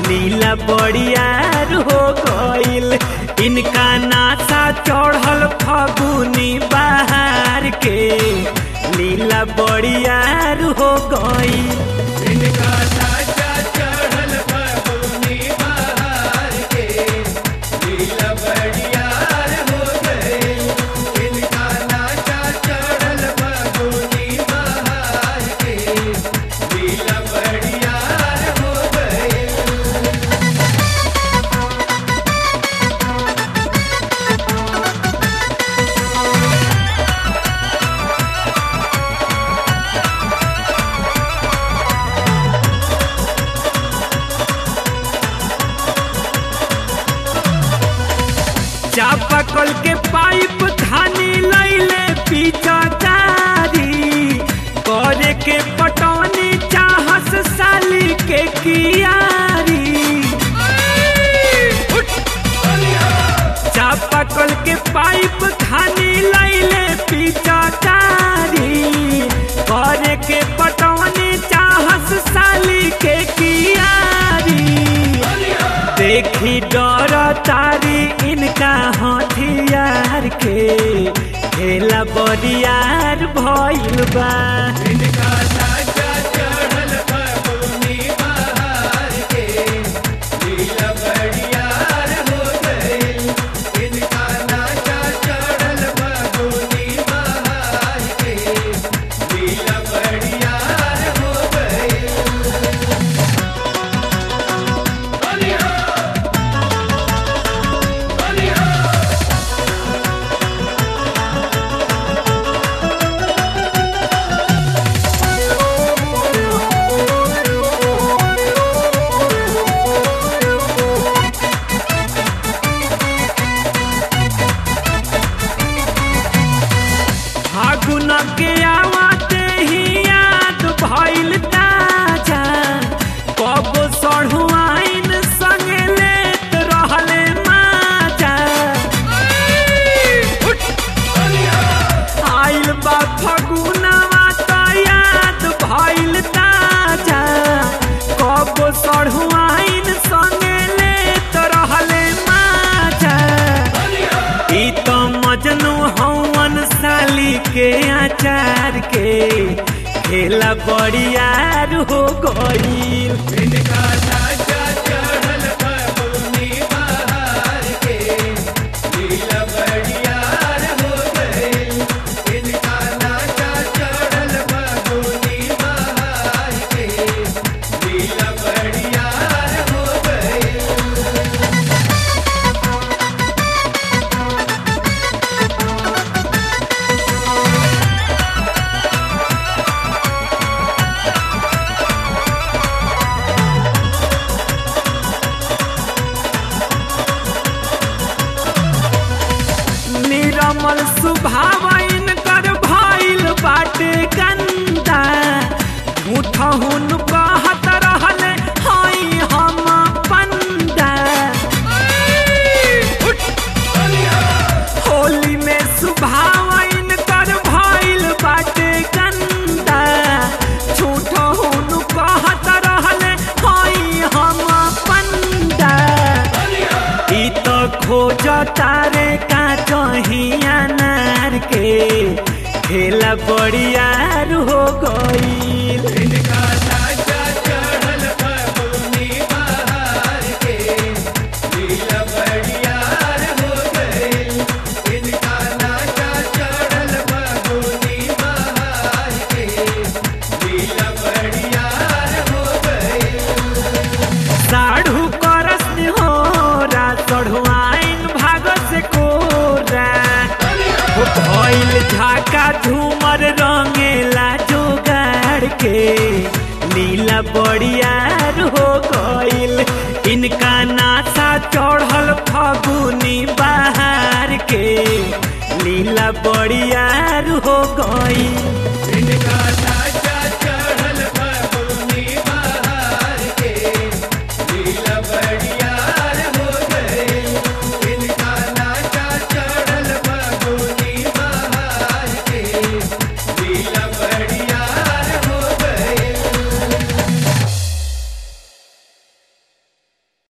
लीला बड़ियार हो गईल इनका नासा चढ़ल फगुनी बाहर के लीला बड़ियार हो गईल इनका साचा चढ़ल फगुनी बहार के लीला बड़ियार हो गए इनका नाचा चढ़ल फगुनी बहार के लीला बड़ियार हो गए चापाकल के पाइप खानी लैले पीछा कारी करे के पटौनी चाहस साली के कियारी चापाकल के पाइप खानी लैले पीछा कारी करे के पटौनी चाहस साली के कियारी देखी डर तारी इनका हथियार के खेला बरियार भइल बा इनका साचा चढ़ल फगुनी बहार के लीला बड़ियार हो गए इनका नाचा चढ़ल फगुनी बहार के लीला बड़ियार हो गए बलिया बलिया फागुन के आवाते ही याद भइल ताजा कब सढ़ुआइन संगे लेत रहले माजा आइल बा फगुनवा त याद भइल ताजा कब सढ़ुआइन संगे लेत रहले माजा ई तो मजनू हवन साली के आचार के खेला बड़ियार हो गईल इनका साचा चढ़ल फगुनी बहार के लीला बड़ियार हो गए इनका नाचा चढ़ल फगुनी बहार के लीला बड़ियार हो गए निरमल सुभावन कर भइल बाटे गंदा मुठहुन कहत रहले हई हम पंदा होली में सुभावन कर भइल बाटे गंदा झूठहुन कहत रहले हई हम पंदा ई तो खोज तारे का चहिया नार के खेला बड़ियार हो गईल इनका साचा चढ़ल फगुनी बहार के लीला बड़ियार हो गए इनका नाचा चढ़ल फगुनी बहार के लीला बड़ियार हो गए साढ़ू करस हो रा चढ़ुआइन भाग से कोरा हो भइल झाका झूमर रंगेला जोगाड़ के लीला बड़ियार हो गईल इनका नासा चढ़ल फगुनी बाहर के लीला बड़ियार हो गईल इनका